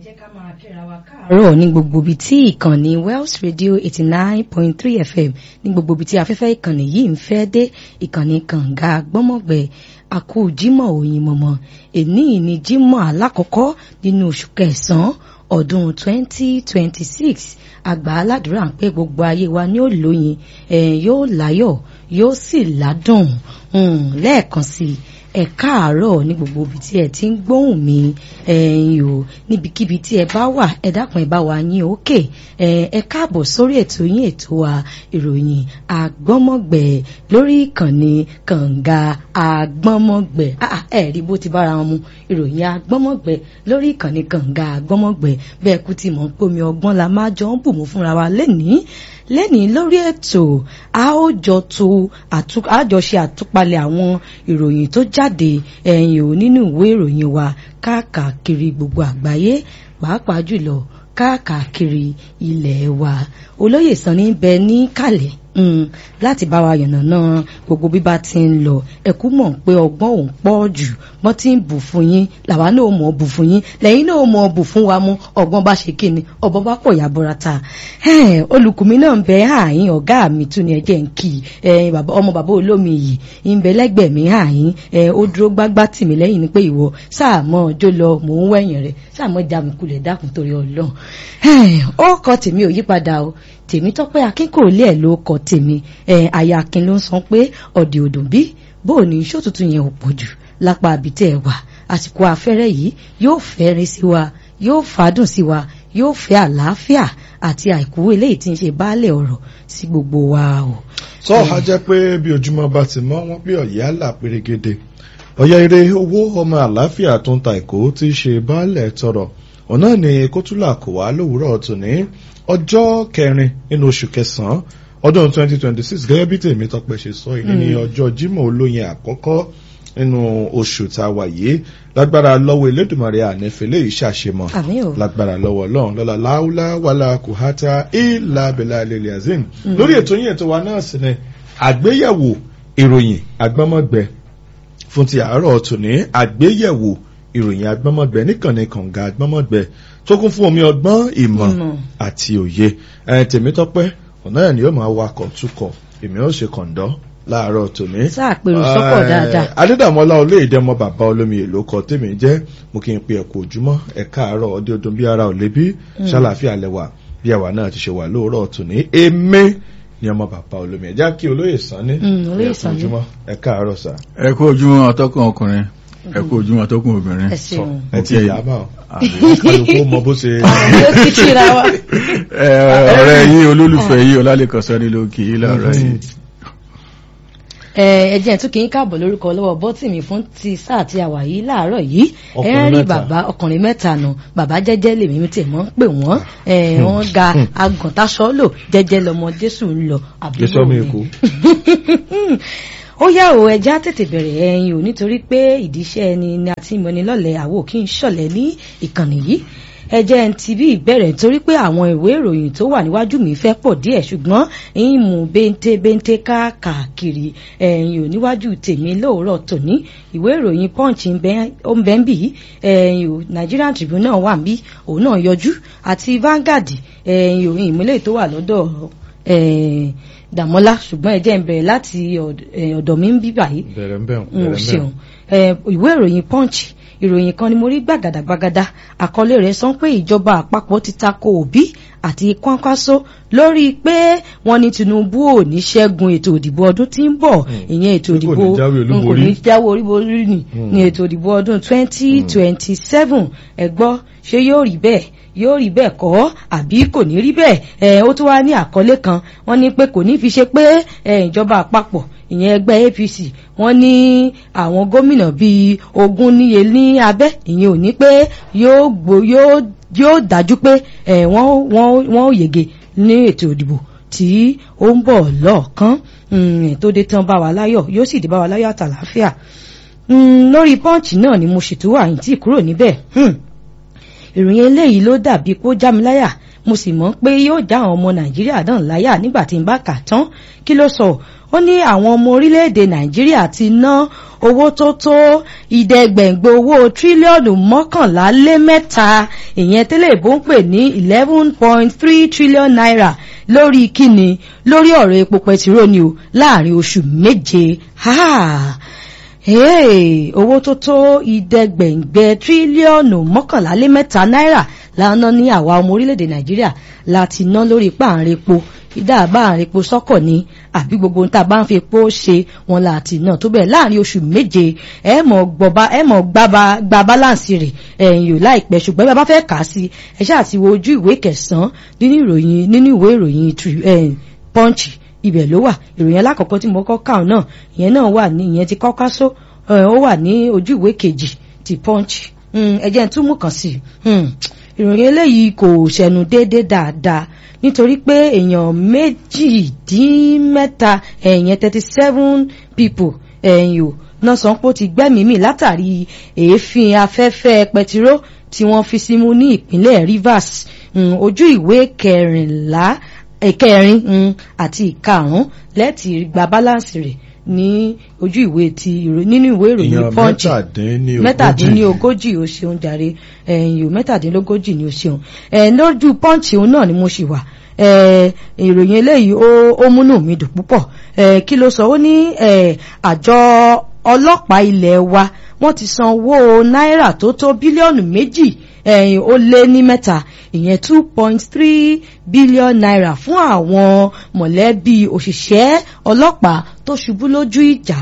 jẹ́ ká máa kíra wa káàárọ̀ ní gbogbo ibi tí ìkànnì Wells Radio eighty nine point three FM ní gbogbo ibi tí afẹ́fẹ́ ìkànnì yìí ń fẹ́ dé ìkànnì kànga gbọ́mọ̀gbẹ́ àkú Jímọ̀ òyìn mọ̀mọ́ èní ní Jímọ̀ alákọ̀ọ́kọ́ nínú oṣù kẹsàn-án ọdún twenty twenty six àgbà aládùúrà ń pé gbogbo ayé wa ní òlóyin yóò láyọ̀ yóò sì ládùn lẹ́ẹ̀kan sí i ẹ káàárọ̀ ní gbogbo ibi tí ẹ ti ń gbóhùn mi ẹ̀yin o níbikíbi tí ẹ bá wà ẹ dákun ẹ bá wa yín òkè ẹ káàbọ̀ sórí ètò yín ètò wa ìròyìn àgbọ́mọ̀gbẹ̀ lórí ìkànnì kànga àgbọ́mọ̀gbẹ̀ ẹ rí bó ti bára wọn mu ìròyìn àgbọ́mọ̀gbẹ̀ lórí ìkànnì kànga àgbọ́mọ̀gbẹ̀ bẹ́ẹ̀ kú ti mọ̀ pé omi ọgbọ́n la máa jọ ń bù mú fúnra wa lẹ́nìí lẹ́nìí lórí ètò a ó jọ tó àjọṣe àtúpalẹ̀ àwọn ìròyìn tó jáde ẹ̀yìn ò nínú ìwé ìròyìn wa káàkiri gbogbo àgbáyé pàápàá jùlọ káàkiri ilẹ̀ wa olóyè Sanni bẹ ní kàlẹ̀ láti bá wa yànnàná gbogbo bíbá ti ń lọ ẹkú mọ̀ pé ọgbọ́n òun pọ̀ jù wọ́n ti ń bù fún yín làwa náà mọ̀ bù fún yín lẹ́yìn náà mọ̀ bù fún wa mú ọgbọ́n bá ṣe kíni ọgbọ́n bá pọ̀ yàbọ̀ra ta olùkùnmí náà ń bẹ àyín ọ̀gá mi tún ni ẹjẹ́ ń kì í ọmọ bàbá olómi yìí ń bẹ lẹ́gbẹ̀ẹ́ mi àyín ó dúró gbágbá tì mí lẹ́yìn ni pé ìwọ sáà mọ́ ọjọ́ lọ mò ń wẹ̀yìn rẹ̀ sáà mọ́ já mi kulẹ̀ dákun torí ọlọ́run ó kọ tèmi ò yípadà o tèmi tọ́pẹ́ akínkòólé ẹ̀ ló kọ tèmi ẹ̀ àyà akin ló ń sọ pé ọ̀dẹ̀ òdùn bí bó o ní iṣó tuntun yẹn ò pọ̀ jù lápá àbítẹ́ ẹ̀ wà àsìkò afẹ́rẹ́ yìí yóò fẹ́rin sí wa yóò fàádùn sí wa yóò fẹ́ àlàáfíà àti àìkú eléyìí tí ń ṣe baálẹ̀ ọ̀rọ̀ sí gbogbo wa o. sọ ha jẹ́ pé bí ojúmọ́ bá ti mọ́ wọ́n pé ọ̀yẹ́ àlà pérégede ọ̀yẹ́ eré owó ọmọ àlàáfíà tó ń ta ìkó tí í ṣe baálẹ̀ tọrọ ọ̀nà ni kótólà kò wá lówùúrọ̀ tòní ọjọ́ kẹrin nínú oṣù kẹsàn-án ọdún 2026 gẹ́gẹ́ bí tèmi tọpẹ́ ṣe sọ yìí ní ọjọ́ Jímọ̀ olóyin àkọ́kọ́ nínú oṣù tá a wà yìí lágbára lọ́wọ́ Elédùmarè ànífẹ́lẹ́ yìí ṣàṣemọ̀ lágbára lọ́wọ́ Ọlọ́run lọ́la láúlá wàlá kùhátà ìlà abẹ́là lẹ́lẹ́ azim lórí ètò yìí ètò wa náà sì ni àgbéyẹ̀wò ìròyìn agbọ́mọ̀gbẹ fún ti àárọ̀ tòní àgbéyẹ̀wò ìròyìn agbọ́mọ̀gbẹ níkànnì kànga agbọ́mọ̀gbẹ tó kún fún omi ọgbọ́n ìmọ̀ àti òye tèmítọ́pẹ́ ọ̀nà ẹ̀ ni yóò máa wakọ̀ tukọ̀ èmi ó ṣe kọ̀ǹdọ́ láàárọ̀ tòní. sáàpèrò sọ́kọ̀ dáadáa. adédàmọ́lá olóyèdè ọmọ bàbá olómi èlò kọ tèmi jẹ́ mo kí n pe ẹ̀kọ́ ojúmọ́ ẹ̀ka àárọ̀ ọdẹ ọdún bí ara ò lébi ṣàlàáfíà lẹ́wà bí àwa náà ti ṣe wà lóòrọ̀ tòní èmi ni ọmọ bàbá olómi ẹ̀já kí olóyè Sanni ẹ̀kọ́ ojúmọ́ ẹ̀ka àárọ̀ sà. ẹ̀kọ́ ojúmọ́ atọ́kùn ọkùnrin ẹ kú ojúmọ́ tó kún obìnrin. ẹ ṣeun ẹ ti ẹ̀yà bá ọ kálukú mọ bó ṣe. ọ̀rẹ́ yìí olólùfẹ́ yìí ọlálẹ́kọ̀ sọ́ni ló kì í lọ́rọ̀ yìí. ẹ jẹ́ tún kí n káàbọ̀ lórúkọ lọ́wọ́ bọ́tìmí fún ti sáà tí a wà yìí láàárọ̀ yìí ẹ ń rí bàbá ọkùnrin mẹ́ta nù bàbá jẹ́jẹ́ lèmi mi tẹ̀ mọ́ ń pè wọ́n wọ́n ga agùntàṣọ́ lò jẹ́jẹ́ lọmọ Jésù ń lọ àbúrò mi ó yá o ẹja tètè bẹ̀rẹ̀ ẹyin o nítorí pé ìdíṣẹ́ ẹni ni a ti mọni lọ́lẹ̀ àwò kí n ṣọ̀lẹ̀ ní ìkànnì yìí ẹjẹ́ ń ti bí ìbẹ̀rẹ̀ nítorí pé àwọn ìwé ìròyìn tó wà níwájú mi fẹ́ pọ̀ díẹ̀ ṣùgbọ́n ń mú bẹ́ńté bẹ́ńté káàkiri ẹ̀yìn ò níwájú tèmi lóòrọ̀ tòní ìwé ìròyìn punch ń bẹ́ ń bì í ẹ̀yìn ò Nigerian Tribune náà wà ń bí òun náà yọjú àti Vanguard ẹ̀yìn ò ìmúlẹ̀ tó wà lọ́dọ̀ dàmọ́lá ṣùgbọ́n ẹ jẹ́ ń bẹ̀rẹ̀ láti ọ̀dọ̀ mi ń bí báyìí. bẹ̀rẹ̀ ń bẹ̀rù n ò ṣeun ìwé ìròyìn punch ìròyìn kan ni mo rí gbàgàdàgbàgàdà àkọlé rẹ̀ sọ pé ìjọba àpapọ̀ ti tako òbí àti kwankwaso lórí pé wọ́n ní Tinubu ò ní ṣẹ́gun ètò òdìbò ọdún tí ń bọ̀ ìyẹn ètò òdìbò n kò ní jáwé oríborí ni ní ètò òdìbò ọdún twenty twenty seven ẹ gbọ́ ṣé yóò rí bẹ́ẹ̀ yóò rí bẹ́ẹ̀ kọ́ àbí kò ní rí bẹ́ẹ̀ ẹ̀ ó tún wá ní àkọlé kan wọ́n ní pé kò ní fi ṣe pé ìjọba àpapọ̀ ìyẹn ẹgbẹ́ APC wọ́n ní àwọn gómìnà bíi ogún níye ní abẹ́ ìyẹn ò ní pé yóò gbó yóò yóò dájú pé wọ́n wọ́n wọ́n ò yege ní ètò ìdìbò tí ó ń bọ̀ lọ́ọ̀kan tó dé tán bá wa láyọ̀ yóò sì dé bá wa láyọ̀ àtàlàáfíà lórí pọ́ǹchì náà ni mo ṣètò àyìntì kúrò níbẹ̀ ìròyìn eléyìí ló dàbí kó já mi láyà mo sì mọ̀ pé yóò já àwọn ọmọ nàìjíríà náà láyà nígbà tí n bá kà tán kí ló sọ ó ní àwọn ọmọ orílẹ̀-èdè nàìjíríà ti ná owó tó tó ìdẹ́gbẹ̀ngbẹ̀ owó tírílíọ̀nù mọ́kànlá lé mẹ́ta ìyẹn tẹ́lẹ̀ ìbò ń pè ní eleven point three trillion naira lórí kíni lórí ọ̀rọ̀ epo pẹtiró ni o láàrin oṣù méje owó tó tó ìdẹ́gbẹ̀ngbẹ̀ tírílíọ̀nù mọ́kànlá lé mẹ́ta náírà lánà ní àwa ọmọ orílẹ̀-èdè nàìjíríà láti ná lórí páàrin epo ìdá àbáàrin epo sọ́kọ̀ ní àbí gbogbo nta bá ń fi epo ṣe wọn láti náà tó bẹ́ẹ̀ láàrin oṣù méje ẹ mọ̀ gbọba ẹ mọ̀ gbaba gba báláǹsì rẹ̀ ẹ̀yìn yóò láìpẹ́ ṣùgbọ́n bá bá fẹ́ kà á sí ẹ ṣáà ti wo ojú ìwé kẹsàn-án nínú ìròyìn nínú ìwé ìròyìn punch ibẹ̀ ló wà ìròyìn alákọ̀ọ́kọ́ tí mo kọ́ kàn náà ìyẹn náà wà ní ìyẹn ti kọ́ká só ó wà ní ojú ìwé kejì ti punch ẹjẹ́ tún mú kàn sí ìròyìn eléyìí kò ṣẹnu déédéé dáadáa nítorí pé èèyàn méjìdínmẹ́ta ẹ̀yẹn thirty seven people ẹ̀yìn o náà sọ pé ó ti gbẹ́mìí mì látàrí èéfín afẹ́fẹ́ pẹtiró tí wọ́n fi símú ní ìpínlẹ̀ Rivers ojú ìwé kẹrìnlá ìkẹrin àti ìkarùn lẹ́ẹ̀tì gba báláǹsì rẹ̀ ní ojú ìwé ti nínú ìwé ìròyìn punch mẹ́tàdínlógójì o ṣeun jàre ẹ̀yìn o mẹ́tàdínlógójì ni o ṣeun lójú punch òun náà ni mo ṣì wà ìròyìn eléyìí ó múnú mi dùn púpọ̀ kí ló sọ ó ní àjọ ọlọ́pàá ilé wa wọ́n ti san owó náírà tó tó bílíọ̀nù méjì ẹ̀yìn ó lé ní mẹ́ta ìyẹn two point three billion naira fún àwọn mọ̀lẹ́bí òṣìṣẹ́ ọlọ́pàá tó ṣubú lójú ìjà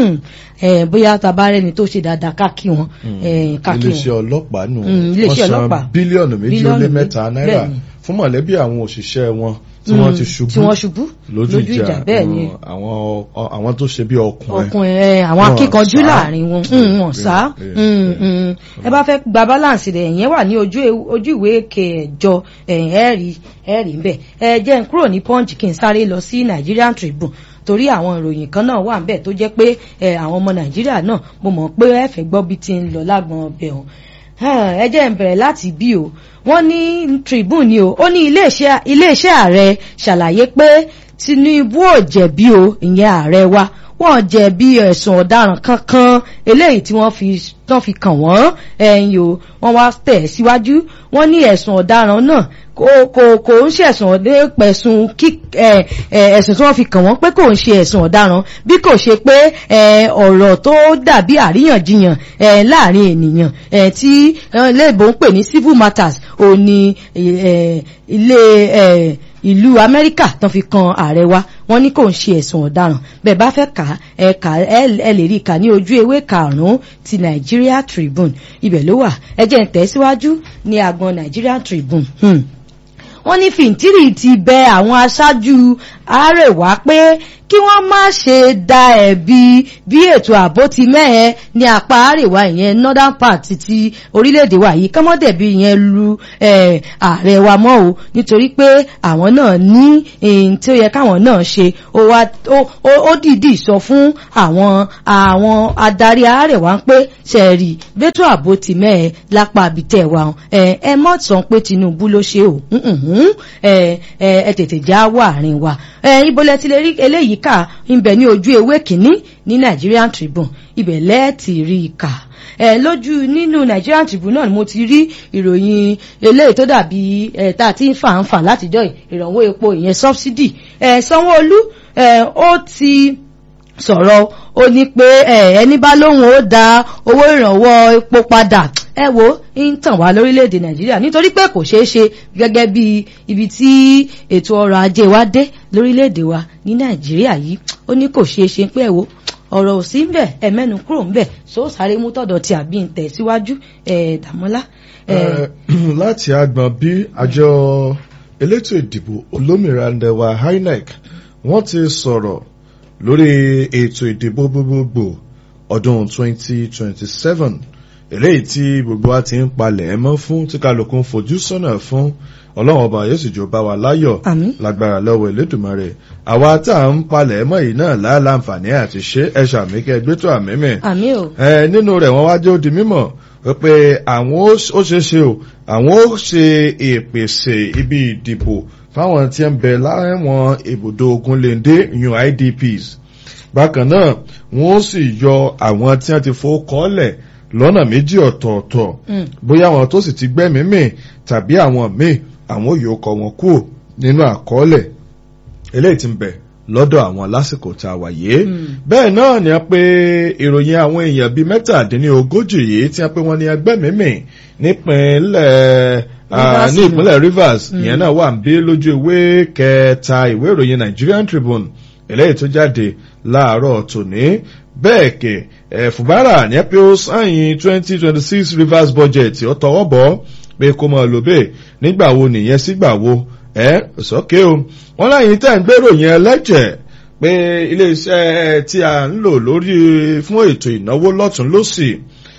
bóyá tabarẹ́ni tó ṣe dáadáa káàkì wọn káàkì wọn. iléeṣẹ́ ọlọ́pàá nù iléeṣẹ́ wọ́n ọlọ́pàá san bílíọ̀nù méjì ó lé mẹ́ta náírà fún mọ̀lẹ́bí àwọn òṣìṣẹ́ wọn tí wọ́n ti ṣubú tí wọ́n ṣubú lójú ìjà bẹ́ẹ̀ ni àwọn àwọn tó ṣe bí ọkùnrin ọkùnrin ẹ àwọn akíkanjú láàrin wọn wọn sá ẹ bá fẹ́ gba balance rẹ̀ ẹ̀yẹn wà ní ojú ìwé kẹjọ ẹ̀rí ẹ̀rí ń bẹ̀ ẹ jẹ́ n kúrò ní punch kí n sáré lọ sí Nigerian Tribune torí àwọn ìròyìn kan náà wà ń bẹ̀ tó jẹ́ pé àwọn ọmọ Nàìjíríà náà mo mọ̀ pé ẹ fẹ́ gbọ́ bí ti ń lọ lágbọn ọbẹ̀ ọ̀hún ẹ jẹ́ n bẹ̀rẹ̀ láti bí o wọ́n ní Tribune ni o ó ní iléeṣẹ́ ààrẹ ṣàlàyé pé Tinubu ò jẹ̀bi o ìyẹn ààrẹ wa wọ́n jẹ̀bi ẹ̀sùn ọ̀daràn kankan eléyìí tí wọ́n fi tán fi kàn wọ́n ẹ̀yìn o wọ́n wá tẹ̀ síwájú wọ́n ní ẹ̀sùn ọ̀daràn náà kò kò kò ń ṣe ẹ̀sùn ọdẹ pẹ̀sùn kí ẹ̀sùn tí wọ́n fi kàn wọ́n pé kò ń ṣe ẹ̀sùn ọ̀daràn bí kò ṣe pé ọ̀rọ̀ tó dàbí àríyànjiyàn láàrin ènìyàn tí léèbó ń pè ní civil matters ò ní ilé ìlú amẹ́ríkà tán fi kan ààrẹ wa wọ́n ní kò ń ṣe ẹ̀sùn ọ̀daràn bẹ́ẹ̀ bá fẹ́ kà ẹ kà ẹ lè rí kà ní ojú ewé karùn-ún ti Nigeria Tribune ibẹ̀ ló wà ẹ jẹ́ n tẹ̀síwájú ní agbọn Nigeria Tribune. Hmm wọ́n ní fìntírì ti bẹ àwọn aṣáájú àárẹ̀wá pé kí wọ́n má ṣe da ẹ̀bi bí ètò ààbò ti mẹ́ẹ̀ ní apá àríwá ìyẹn northern part ti orílẹ̀-èdè wa yìí kọ́mọ́dẹ̀bí yẹn lu ààrẹ wa mọ́ o nítorí pé àwọn náà ní èyí tí ó yẹ káwọn náà ṣe ó dìídì sọ fún àwọn àwọn adarí àárẹ̀wá pé ṣẹ̀rì bẹ́tò ààbò ti mẹ́ẹ̀ lápá àbítẹ̀ wa ẹ mọ̀ sọ pé Tinubu ló ṣe o ẹ tètè já wà àárín wa ibo lẹ ti lè rí eléyìí kà ń bẹ ní ojú ewé kínní ní Nigerian Tribune ibẹ̀ lẹ́ẹ̀tì rí i kà ẹ lójú nínú Nigerian Tribune náà ni mo ti rí ìròyìn eléyìí tó dàbí ẹ tá a ti ń fà ń fà látijọ́ ìrànwọ́ epo ìyẹn subsidy ẹ Sanwó-Olú ẹ ó ti sọ̀rọ̀ ó ní pé ẹni bá lóhùn ó da owó ìrànwọ́ epo padà ẹ wo ń tàn wá lórílẹ̀‐èdè nàìjíríà nítorí pé kò ṣeé ṣe gẹ́gẹ́ bí ibi tí ètò ọrọ̀ ajé wa dé lórílẹ̀‐èdè wa ní nàìjíríà yìí ó ní kò ṣeé ṣe pé ẹ wo ọ̀rọ̀ ò sí ń bẹ̀ ẹ mẹ́nu kúrò ń bẹ̀ so sáré mú tọ̀dọ̀ tí àbí ń tẹ̀ síwájú ẹ̀ dàmọ́lá. láti agbọn bí àjọ elétò ìdìbò olómìnira ndẹwà INEC wọ́n ti sọ̀rọ̀ lórí ètò ìdìbò gbogbogbò ọdún 2027 eléyìí tí gbogbo wa ti ń palẹ̀ mọ́ fún tí kálukú ń fojú sọ́nà fún ọlọ́run ọba yóò sì jọ bá wa láyọ̀ lágbára lọ́wọ́ Elédùmarè àwa tá à ń palẹ̀ mọ́ yìí náà láǹfààní àti ṣe ẹ ṣàmì kẹ gbé tó àmì mi ẹ nínú rẹ̀ wọ́n wá jẹ́ ó di mímọ̀ pé àwọn ó ṣeé ṣe o àwọn ó ṣe ìpèsè ibi ìdìbò fáwọn tí ń bẹ láwọn ibùdó ogunléndé yun idps bákan náà wọ́n sì yọ àwọn tí wọ́n ti fowó kọ́lẹ̀ lọ́nà méjì ọ̀tọ̀ọ̀tọ̀ bóyá àwọn tó sì ti gbẹ́mìí mì tàbí àwọn míì àwọn yóò kọ wọn kúrò nínú àkọọ́lẹ̀ eléyìí tí ń bẹ lọ́dọ̀ àwọn lásìkò tá a wà yìí bẹ́ẹ̀ náà ni a pé ìròyìn àwọn èèyàn bíi mẹ́tàdínlógójì yìí tí a pé wọ́n ní ẹgbẹ́mìí nípínlẹ̀ ní ìpínlẹ̀ Rivers ìyẹn náà wà ń bí lójú ìwé kẹta ìwé ìròyìn Nigerian Tribune eléyìí tó jáde láàárọ̀ tòní bẹ́ẹ̀ kẹ̀ ẹ̀ Fubara ní pé ó sáyìn twenty twenty six Rivers budget ó tọwọ́ bọ̀ pé kó máa lò bẹ́ẹ̀ nígbà wo nìyẹn sígbà wo ẹ̀ sọ́kẹ́ o wọ́n láyìn tẹ̀ ń gbèrò yẹn lẹ́jẹ̀ pé iléeṣẹ́ tí a ń lò lórí fún ètò ìnáwó lọ́tún lọ́sì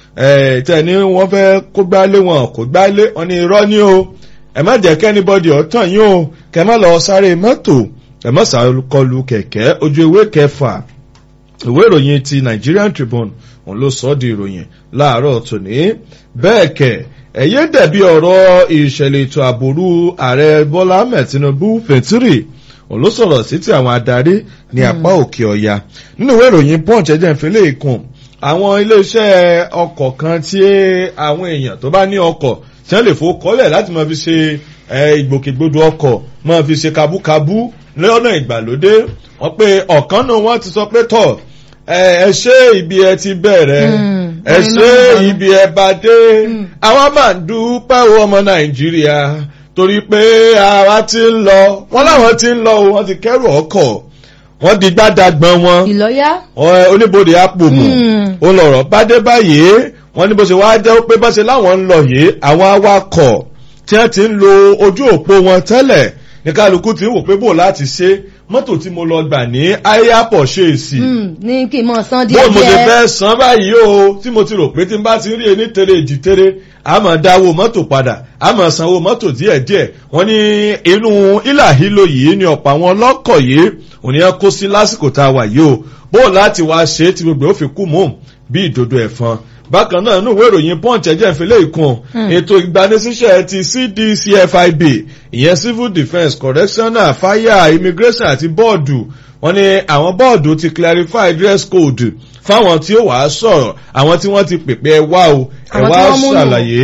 tẹ̀ ní wọ́n fẹ́ kó gbálé wọn kó gbálé wọn ní irọ́ ní o ẹ má jẹ́ kẹ́nibọ́dì ọ̀tàn yín o kẹ́ má lọ sáré mọ́tò ẹ má sàkọlù kẹ̀kẹ́ ojú ewé kẹfà ìwé ìròyìn ti Nigerian Tribune òun ló sọ ọ́ di ìròyìn láàárọ̀ tòní bẹ́ẹ̀ kẹ̀ ẹ̀yẹ́ dẹ̀bi ọ̀rọ̀ ìṣẹ̀lẹ̀ ètò àbòrú ààrẹ Bọ́lá Ahmed Tinubu fẹ̀ntírì òun ló sọ̀rọ̀ sí ti àwọn adarí ní apá òkè ọ̀yà nínú ìwé ìròyìn Punch ẹ̀jẹ̀ ìfẹ́lẹ́ ìkùn àwọn iléeṣẹ́ ọkọ̀ kan tí àwọn èèyàn tó bá ní ọkọ̀ tí wọ́n lè fowó kọ́lẹ̀ láti máa fi ṣe ìgbòkègbodò ọkọ̀ máa fi ṣe kabúkabú lọ́nà ìgbàlódé wọ́n pé ọ̀kan náà wọ́n ti sọ pé tọ̀ ẹ ṣe ibi ẹ ti bẹ̀rẹ̀ ẹ ṣe ibi ẹ bá dé àwa máa ń dúpẹ́ o ọmọ nàìjíríà torí pé àwa ti ń lọ wọ́n láwọn ti ń lọ o wọ́n ti kẹ́rù ọkọ̀ wọ́n di gbádàgbọ́n wọn ìlọ́yà oníbodè àpòmù ó lọ̀rọ̀ bá dé báyìí wọ́n ní bó ṣe wáá jẹ́ pé bá ṣe láwọn ń lọ yìí àwọn awakọ̀ tí wọ́n ti ń lo ojú òpó wọn tẹ́lẹ̀ ní kálukú ti ń wò pé bò láti ṣe mọ́tò tí mo lọ gbà ní ayapọ̀ ṣe èsì. ní kí n mọ̀ san díẹ̀ bó mo ṣe fẹ́ san báyìí o tí mo ti rò pé tí n bá ti rí ẹni tere èjì tere a máa dáwó mọ́tò padà a máa sanwó mọ́tò díẹ̀díẹ̀ wọ́n ní inú ìlàhílò yìí ni ọ̀pọ̀ àwọn ọlọ́kọ̀ yìí òní ẹ kó sí lásìkò tá a wà yìí o bó láti wá ṣe é tí gbogbo ó fi kú mọ́ bí ìdodo ẹ̀fọn bákan náà inú ìwé ìròyìn punch ẹ̀jẹ̀ ìfẹ́lẹ́ ìkun ètò ìgbanisíṣẹ́ ti cdcfib ìyẹn civil defence correctional fire immigration àti bọ́ọ̀dù wọ́n ní àwọn bọ́ọ̀dù ti clarify dress code fáwọn tí ó wàá sọ̀rọ̀ àwọn tí wọ́n ti pèpè ẹ wá o ẹ wá ṣàlàyé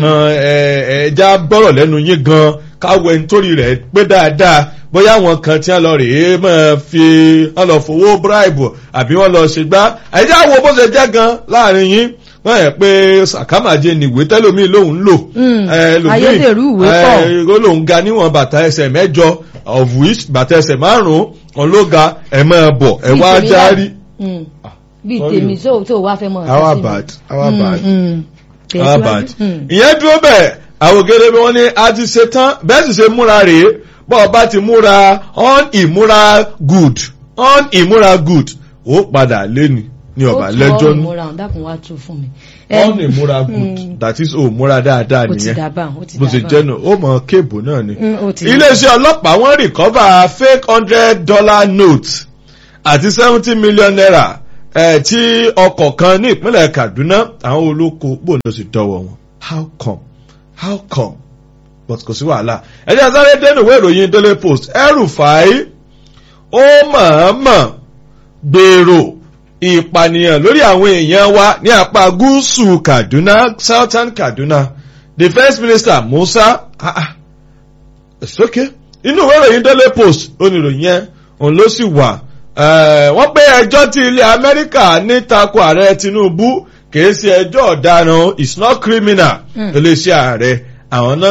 ẹja gbọ́rọ̀ lẹ́nu yín gan káwọ ẹni torí rẹ̀ pé dáadáa bóyá àwọn kan tí wọ́n lọ rèé máa fi wọ́n lọ fowó bribe àbí wọ́n lọ ṣègbà ẹja wo bó ṣe jẹ́ gan láàrin yín wọ́n yẹ pé sàkámàjẹ nìwé tẹ́lómi lòun lò ayédèrú ìwé pọ̀ ó lòun ga níwọ̀n bàtà ẹsẹ̀ mẹ́jọ of which bàtà ẹsẹ̀ márùn-ún ọ̀n ló ga ẹ̀ máa bọ̀ ẹ̀ wá járí. bíi tèmi tó tó wá fẹ́ mọ̀ ọ́ our bad our bad our bad ìyẹn dúró bẹ́ẹ̀ àwògede bí wọ́n ní a ti ṣe tán bẹ́ẹ̀ sì ṣe múra rèé bọ́ ọ bá ti múra on ìmúra good on ìmúra good ó padà lẹ́nu ní ọba lẹ́jọ́ ní. ó tún ọ̀rùn múra dákun wá tú fún mi. on ìmúra good that is ó múra dáadáa nìyẹn ó ti dàbà ó ti dàbà bó ti jẹ́nu ó mọ kéèbù náà ni. ó ti iléeṣẹ́ ọlọ́pàá wọ́n rìkọ́bà fake hundred dollar note àti seventy million naira ẹ̀ tí ọkọ̀ kan ní ìpínlẹ̀ Kaduna àwọn olóko gbòòdò sì dọ́wọ́ wọn how come how come but kò sí wàhálà ẹjẹ sáré dẹnu ìwé ìròyìn Daily Post El-Rufai ó mọ̀ọ́mọ̀ gbèrò ìpànìyàn lórí àwọn èèyàn wa ní apá gúúsù Kaduna Southern Kaduna Defence Minister Musa ah ah it's okay inú ìwé ìròyìn Daily Post oníròyìn yẹn òun ló sì wà wọ́n pé ẹjọ́ tí ilẹ̀ Amẹ́ríkà ní tako ààrẹ Tinubu kìí ṣe ẹjọ́ ọ̀daràn it's not criminal iléeṣẹ́ ààrẹ àwọn náà